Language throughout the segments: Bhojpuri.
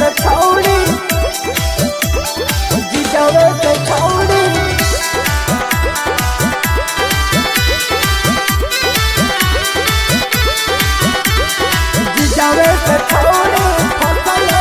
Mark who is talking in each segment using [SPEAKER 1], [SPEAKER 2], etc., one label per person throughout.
[SPEAKER 1] से छौड़ी जिजावे से छौड़ी जिजावे से छौड़ी फसले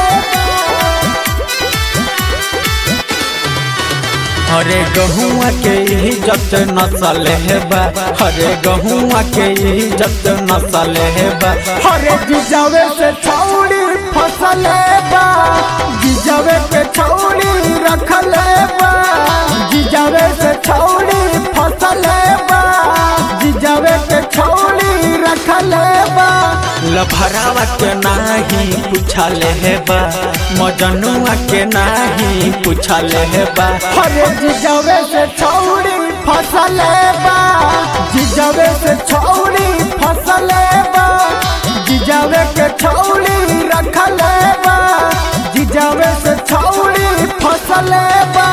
[SPEAKER 2] हरे गहुआ के इज्जत नसल है बा हरे गहुआ के इज्जत नसल है बा
[SPEAKER 1] हरे जिजावे से छौड़ी फसले बा जिजावे के छौड़ी रखले बा जिजावे से छौड़ी फसले बा जिजावे के छौड़ी रखले बा
[SPEAKER 2] लभरावा के नाही पूछले है बा मजनुआ के नाही पूछले है बा
[SPEAKER 1] हरे जिजावे से छौड़ी फसले बा जिजावे से छौड़ी फसले बा जिजावे के छौड़ी रखले बा जिजावे से छौड़ी फसले बा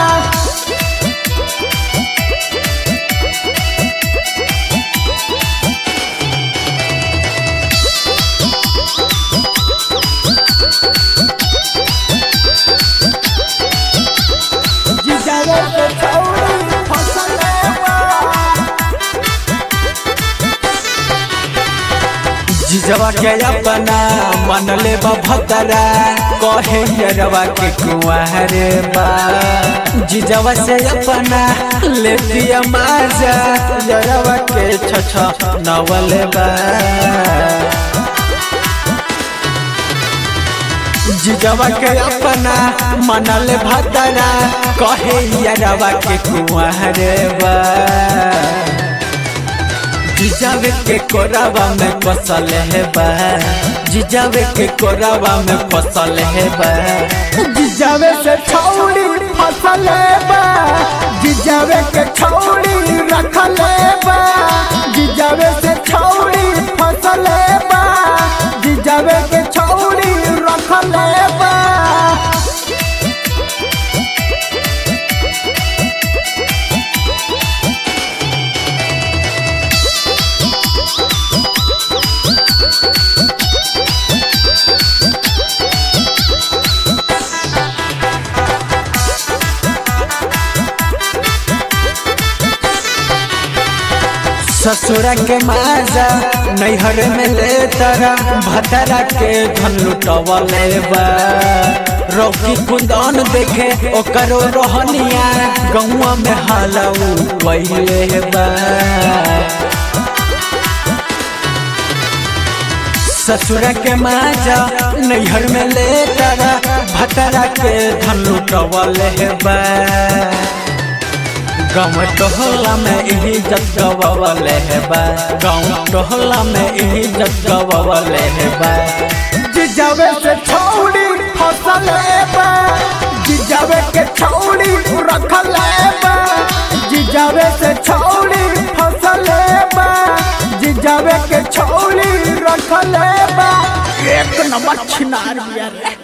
[SPEAKER 1] जिजावे से छौड़ी फसले बा
[SPEAKER 2] जिजवा के अपना मनले बा भतरा कहे यरवा के कुंवारे बा जिजवा से अपना ले दिया माजा यरवा के छछ नवले बा जिजवा के अपना मनले भतरा कहे यरवा के कुंवारे बा जिजावे के कोरावा में फसल है बा जिजावे के कोरावा में फसल है बा
[SPEAKER 1] जिजावे से छौड़ी फसले बा जिजावे के छौड़ी रखले बा जिजावे से छौड़ी फसले बा जिजावे के छौड़ी रखले बा
[SPEAKER 2] ससुरा के माजा नैहर में ले तरा भतरा के धन लुटवले बा रौकी कुंदन देखे ओकरो रोहनिया गौआ में हालऊ पहिले बा ससुरा के माजा नैहर में ले तरा भतरा के धन लुटवले बा गाँव टोहला में इज्जत गवावले है बा गाँव टोहला में इज्जत गवावले है बा
[SPEAKER 1] जिजावे से छौड़ी फसले बा जिजावे के छौड़ी रखले बा जिजावे से छौड़ी फसले बा जिजावे के छौड़ी रखले बा एक नंबर छिनार बिया रे